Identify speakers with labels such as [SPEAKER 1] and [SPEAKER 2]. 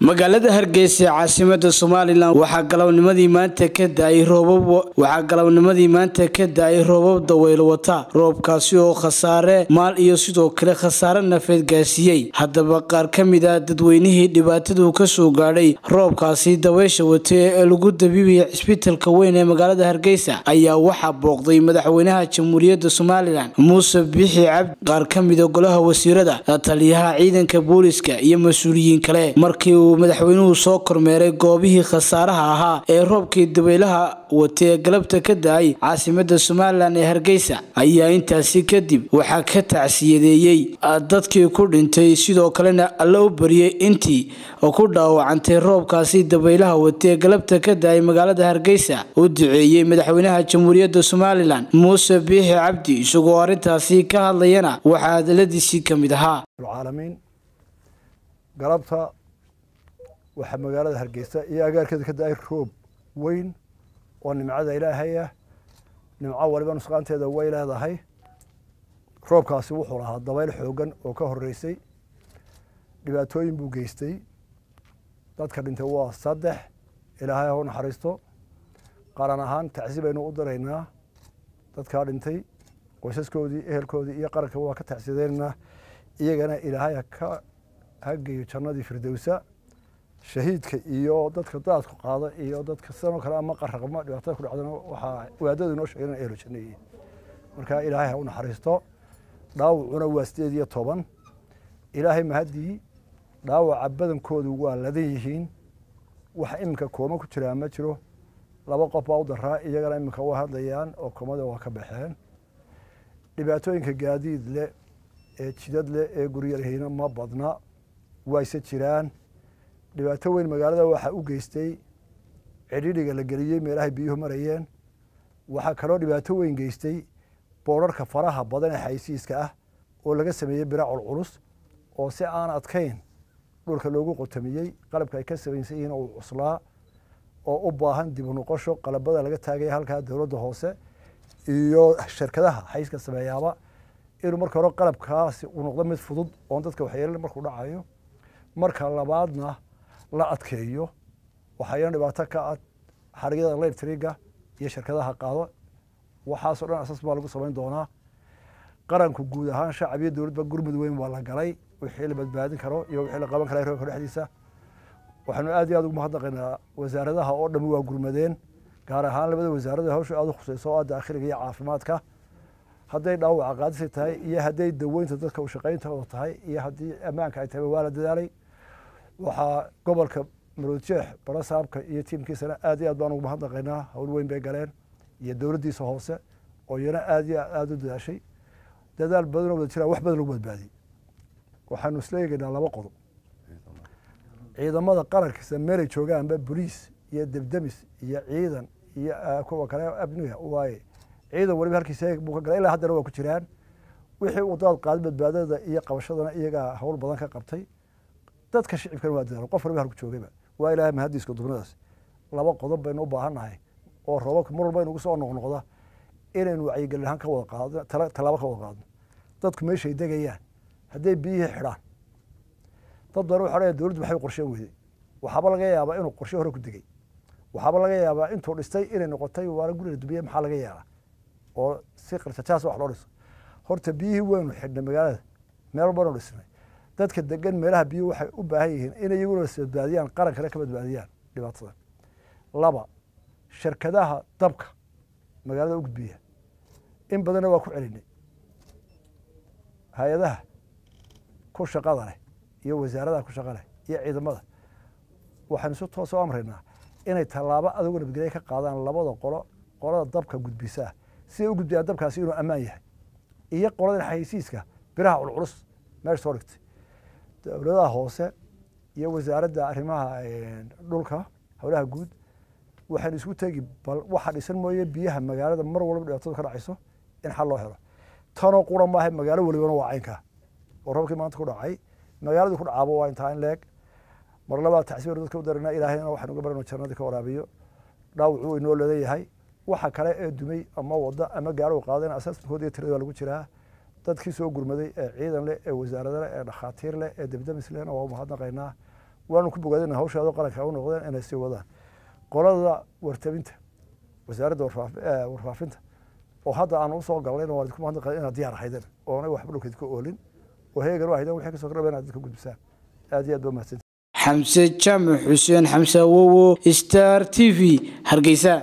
[SPEAKER 1] magaalada hargeysa ee caasimada somalilan waxaa galabnimadii maanta ka da-ay roobab waxaa galabnimadii maanta ka da-ay roobab daweylo wata roobkaasi oo khasaare maal iyo sidoo kale khasaare nafeed gaarsiiyey haddaba qaar ka mid a dadweynihii dhibaatadu kasoo gaadhay roobkaasi daweysha watay ee lagu dabiibaya cisbitalka weyn ee magaalada hargeysa ayaa waxaa booqday madaxweynaha jamhuuriyadda somalilan muuse bixi cabdi qaar ka mida golaha wasiirada taliyaha ciidanka booliska iyo mas-uuliyiin kale markii uu madaxweynuhu soo kormeeray goobihii khasaaraha ahaa ee roobkii dabaylaha watay ee galabta ka da-ay caasimada somalilan ee hargeysa ayaa intaasi kadib waxaa ka tacsiyadeeyey dadkii ku dhintay sidoo kalena alla u bariyey intii ku dhaawacantay roobkaasi dabaylaha watay ee galabta ka da-ay magaalada hargeysa u duceeyey madaxweynaha jamhuuriyadda somalilan muuse biixi cabdi isagoo arrintaasi ka hadlayana waxaa hadaladiisii ka mid ahaa
[SPEAKER 2] galabta waxaa magaalada hargeysa iyo agaarkeeda ka da-ay roob weyn oo nimcada ilaahay ah nimco waliba nusqaanteeda way leedahay roobkaasi wuxuu lahaa dabayl xoogan oo ka horeysay dhibaatooyin buu geystay dadka dhintay waa saddex ilaahay ha u naxariisto qaran ahaan tacsi baynu u diraynaa dadkaa dhintay qoysaskoodii ehelkoodii iyo qarankaba waa ka tacsiyadeynanaa iyagana ilaahay ka hageeyo jannadii firdowsa shahiidka iyo dadka daadku qaada iyo dadka sidanoo kale ama qaraqma dhibaatada ku dhacdana waxaa waadadu inoo sheegay inay ehlo janno yihiin marka ilaahay ha u naxariisto dhaawacuna waa sideed iyo toban ilaahay mahaddii dhaawaca badankoodu waa ladan yihiin wax iminka kooma ku jiraa ma jiro laba qof baa u daraa iyagana iminka waa hadlayaan oo koomada waa ka baxeen dhibaatooyinka gaadiid leh ee jidad leh ee guryarhayna ma badna wayse jiraan dhibaato weyn magaalada waxaa u geystay cidhidhiga la geliyey meelahay biyuhu marayeen waxaa kaloo dhibaato weyn geystay boorarka faraha badan ee xaysiiska ah oo laga sameeyey biracol culus oo si aan adkayn dhulka loogu qotamiyey qalabka ay ka samaysan yihiin uu cuslaa oo u baahan dib u noqosho qalabada laga taagaya halkaa dowladda hoose iyo shirkadaha xayska sameeyaaba inuu marka hore qalabkaasi uu noqdo mid fudud oon dadka waxyeelin markuu dhacayo marka labaadna la adkeeyo waxayna dhibaato ka ah xarigyada electriga iyo shirkadaha qaado waxaasoo dhan asas baa lagu samayn doonaa qaranku guud ahaan shacab iyo dowladba gurmud weyn baa la galay wixii la badbaadin karo iyo wixii la qaban kara roobka dhexdiisa waxaanu aad iyo aad ugu mahadnaqaynaa wasaaradaha oo dhami waa gurmadeen gaar ahaan labada wasaarada hawsha aad u khuseyso oo ah daakhiliga iyo caafimaadka hadday dhaawaca qaadisay tahay iyo hadday daweynta dadka u shaqayntooda tahay iyo haddii ammaanka ay tahay waa la dadaalay waxaa gobolka maroodjeex barasaabka iyo tiimkiisana aad iyo aad baan ugu mahadnaqaynaa hawl weyn bay galeen iyo dowladdiisa hoose oo iyana aad iyo aada u dadaashay dadaal badan oo wada jiraan wax badan lagu badbaadiyey waxaanu isla eegaynaa laba qodob ciidamada qarankiisa meelay joogaanba boliis iyo debdemis iyo ciidan iyo kuwa kale abniga waaye ciidan waliba halkiisa buu ka galay ilaa haddana waa ku jiraan wixii uu daad qaaday badbaadada iyo qabashadana iyagaa hawl badan ka qabtay dadka shicibkana waa dadaal qof waliba halku joogayba waa ilaahay mahadiiska dubnadaas laba qodob baynu u baahannahay oo roobabka mar walba inugu soo noqnoqda inaynu wacyigelin ahaan ka wada qaadno tallaabo ka wada qaadno dadku meeshay degayaan hadday biyihii xidhaan dad badan waxa dowladdu maxay qorsheen weyday waxaaba laga yaabaa inuu qorshe hore ku degay waxaaba laga yaabaa intuu dhistay inay noqotay waana guriga dubiye maxaa laga yaabaa oo si qarsajaas wax loo dhiso horta biyihii waynu xidhnay magaalada meel walbanu dhisnay dadka degan meelaha biyuhu waxay u baahan yihiin inay iyaguna badbaadiyaan qarankana ka badbaadiyaan dhibaatadan laba shirkadaha dabka magaalada u gudbiya in badanna waa ku celinay hay-adaha ku shaqada leh iyo wasaaradaha ku shaqa leh iyo ciidamada waxaynu si toos u amraynaa inay tallaabo adugu nabadgelya ka qaadaan labada qolo qolada dabka gudbisaa siday u gudbiyaan dabkaasi inuu ammaan yahay iyo qolada xaysiiska biraha culculus meesha soo dhigtay dowladaha hoose iyo wasaaradda arrimaha dhulka howlaha guud waxaynu isku tegi bal waxa dhisan mooye biyaha magaalada mar walba dhibaatadu ka dhacayso in xal loo helo tanoo qura maaha magaalo walibana waa caynkaa oo roobkii maanta ku dhacay magaaladii ku dhacaaba waa intaa in leeg mar labaa tacsiir dadka u darana ilaahayna waxaynu uga barano jannadii ka waraabiyo dhaawacuu inoo leedan yahay waxa kale ee dumay ama wada ama gaaro qaadeen asaaskood iyo tirada lagu jiraa dadkii soo gurmaday ee ciidan leh ee wasaarada leh ee dhakhaatiir leh ee debdemis lehna waa u mahadnaqaynaa waanu ku bogaadina hawshaado qaranka u noqdeen inay sii wadaan qolada wartabinta wasaaradda warfaafinta oo hadda aan usoo galnayna waan idinku mahadnaq inaad diyaar ahaydeen oonay waxba dhulkeed ka oolin oo heegan u ahaydeen wixii kasoo kordhaba inaad dadka gudbisaan aad iyo aad baa mahadsanti
[SPEAKER 1] xamse jaamac xuseen xamse awowo star t v hargeysa